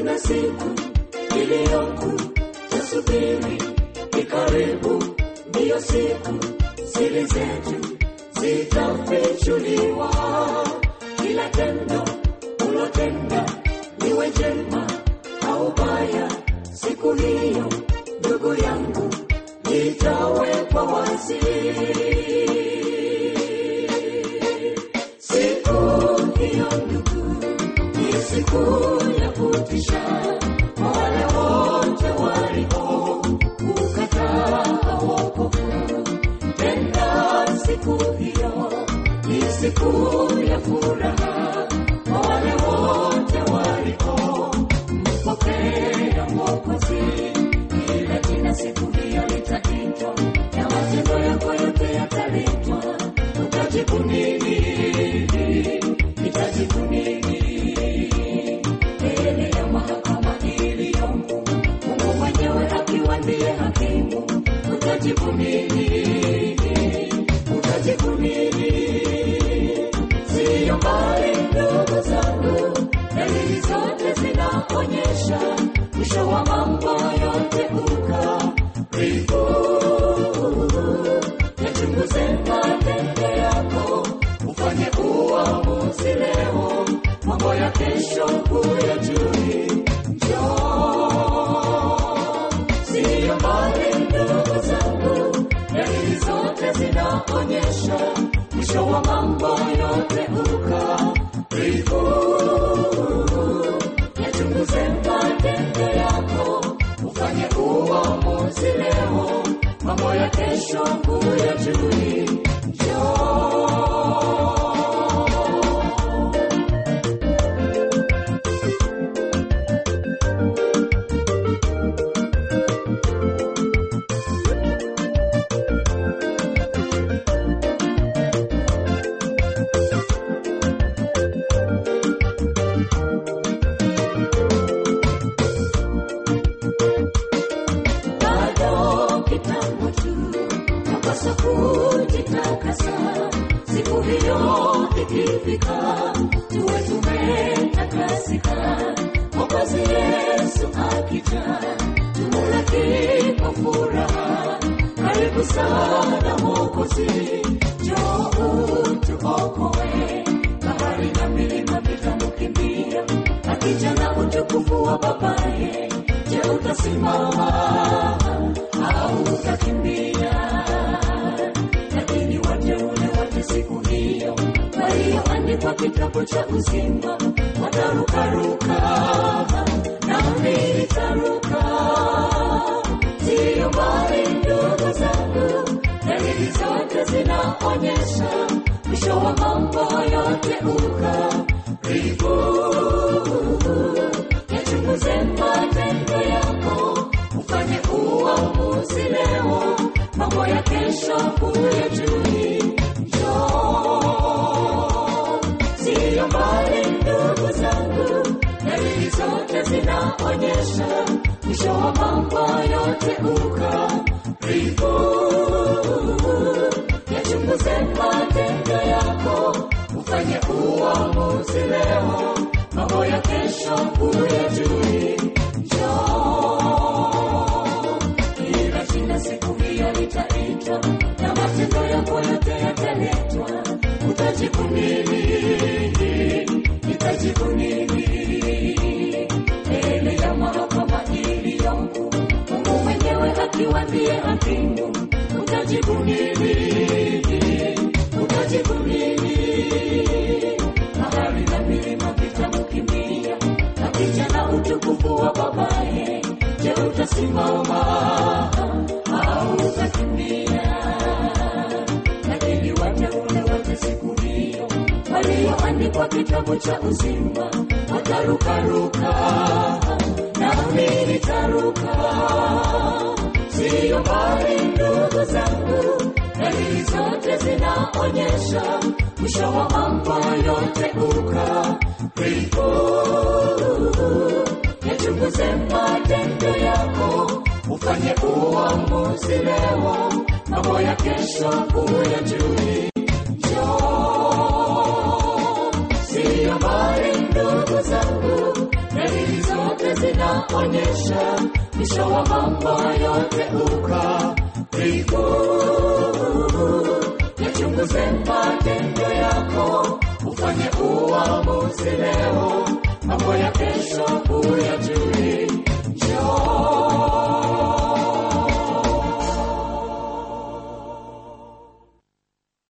kuna siku iliyoku tasubiri ni karibu ndiyo siku siri zetu zitafichuliwa kila tendo ulotenda liwe jema au baya siku hiyo ndugu yangu litawekwa wazi siku hiyo ndugu ni siku ya kutisha kwa wale wote walio kukataa wokovu tena siku hiyo ni siku ya furaha kwa wale wote walio mpokea mwokozi ila jina siku hiyo litaitwa na matendo yako yote yataletwa utajibu nini nitajibu nini mbele ya mahakama iliyomu mungu mwenyewe akiwa ndiye hakimu utajibu nini utajibu nini siyo mbali ndugu zangu dalili zote zinaonyesha mwisho wa mambo yote ukaribu yachunguze matendo yako ufanye uamuzi leo mambo ya kesho kuyajui njoo siyo mbali ndugu zangu dalili zote zinaonyesha mwisho wa mambo yote ukaribu yachunguze matendo yako ufanye uamuzi leo mambo ya kesho kuyajui njoo bado kitambo tu napaswa kujitakasa siku hiyo ikifika tuwe tumetakasika mwokozi yesu akija tumulaki kwa furaha karibu sana mwokozi joo tuokoe bahari na milima vitamukimbia akija na utukufu wa babaye je utasimama au utakimbia lakini wateule wote siku hiyo walioandikwa kitabu cha uzima watarukaruka nami nitaruka siyo mbali ndugu zangu dalili zote zinaonyesha mwisho wa mambo yote ukaribu yachunguze matendo yako ufanye uamuzi leo mambo ya kesho kuyajui njoo siyo mbali ndugu zangu dalili zote zinaonyesha mwisho wa mambo yote ukaribu yachunguze matendo yako ufanye uamuzi leo mambo ya kesho kuyajui njoo ila jina siku hiyo litaitwa na matendo yako yote yataletwa utajibu nini nitajibu nini mbele ya mahakama iliyongu mungu mwenyewe akiwa ndiye hakimu utajibu nini utajibu nini bahari na milima vitamkimbia akija na utukufu wa babaye je utasimama au utakimbia lakini wateule wote siku hiyo walioandikwa kitabu cha uzima watarukaruka nami nitaruka siyo mbali ndugu zangu dalili zote zinaonyesha mwisho wa mambo yote ukaribu yachunguze matendo yako ufanye uamuzi leo mambo ya kesho kuyajui njoo siyo mbali ndugu zangu dalili zote zote zinaonyesha mwisho wa mambo yote ukaribu. Yachunguze matendo yako, ufanye uamuzi leo, mambo ya kesho huyajua.